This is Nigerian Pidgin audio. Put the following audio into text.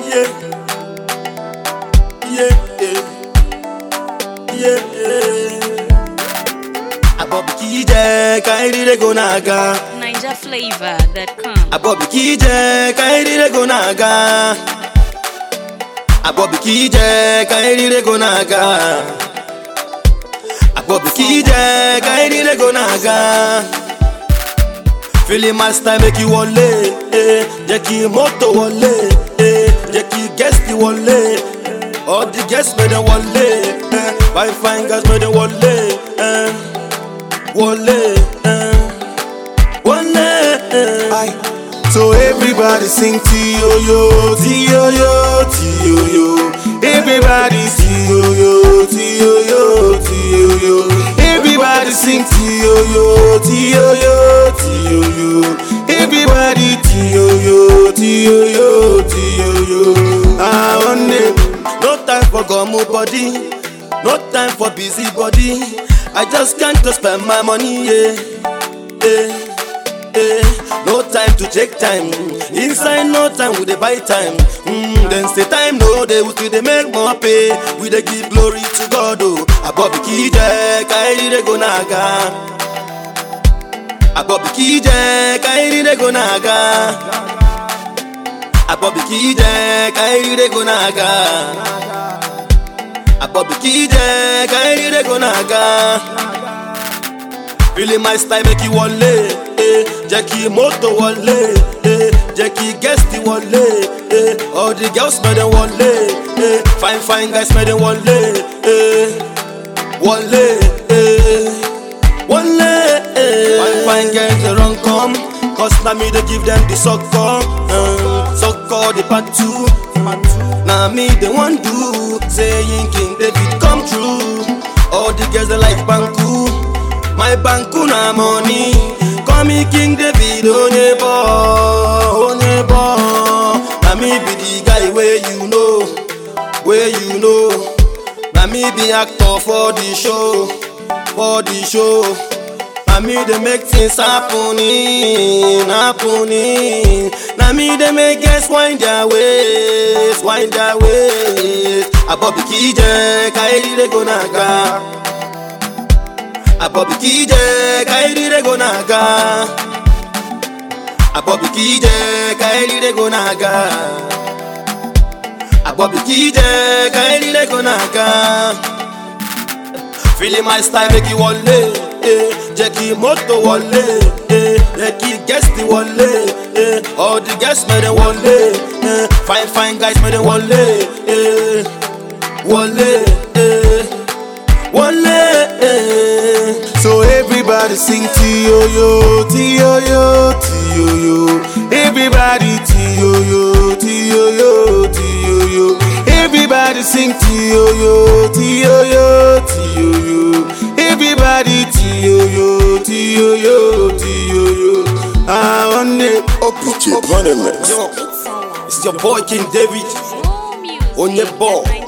Yeah. Yeah. Yeah. Abobi kije kairi de go naga. NigerFlavor.com. Abobi kije kairi de go naga. Abobi kije kairi de go naga. Abobi kije kairi de go naga. Feeling my style make you wọlé, eh. Jẹ́ kí mọ́tò wọlé, eh. Jẹ́ kí guest wọlé. All the guests make them wọlé, eh. Fine fine girls make them wọlé, eh. Wọlé, eh. Wọlé, eh. Aye. So everybody sing T-O-Yo, T-O-Yo, T-O-Yo. Everybody T-O-Yo, T-O-Yo, T-O-Yo. Everybody sing T-O-Yo, T-O-Yo, T-O-Yo. Everybody T-O-Yo, T-O-Yo, T-O-yo. I want it. No time for gummo body, no time for busy body. I just can't to spend my money, yeah. yeah. Eh, no time to check time. Inside no time we dey buy time. Mm, then say time no dey we still dey make more pay. We dey give glory to God oh. Abobi kije kairi dey go naga. Abobi kije kairi dey go naga. Abobi kije kairi dey go naga. Abobi kije kairi dey go naga. Feeling my style make you wọlé, eh. Jẹ́ kí mọ́tò wọlé, eh. Jẹ́ kí guest wọlé, eh. All the girls smell them wọlé, eh. Fine fine guys smell them wọlé, eh. Wọlé, eh. Wọlé, eh. Fine fine girls they run come, cause na me dey give them the sucker, uh, sucker the part two. Na me they wan do, saying King David come true. All the girls they like Banku. My banku na money. Call me King David Onyebo, Onyebo. Na me be the guy where you know, where you know. Na me be actor for the show, for the show. Na me dey make things happening, happening. Na me dey make guests wind their ways, wind their ways. Abobi kije, kairi dey go naga. Abobi kije kairi de go naga Abobi kije kairi de go naga Abobi kije kairi de go naga Feeling my style make you wọlé eh. Jẹ́ kí mọ́tò wọlé eh. Jẹ́ kí guest wọlé eh. All the guests make them wọlé eh. Fine fine guys make them wọlé eh. Wọlé eh. Wọlé eh. So everybody sing T-O-Yo, T-O-Yo, T-O-Yo. Everybody T-O-Yo, T-O-Yo, T-O-yo. Everybody sing T-O-Yo, T-O-Yo, T-O-yo. Everybody T-O-Yo, T-O-yo, T-O-yo. I want it. OPJ Running Mix. Yo, it's your boy King David More music on your ball. at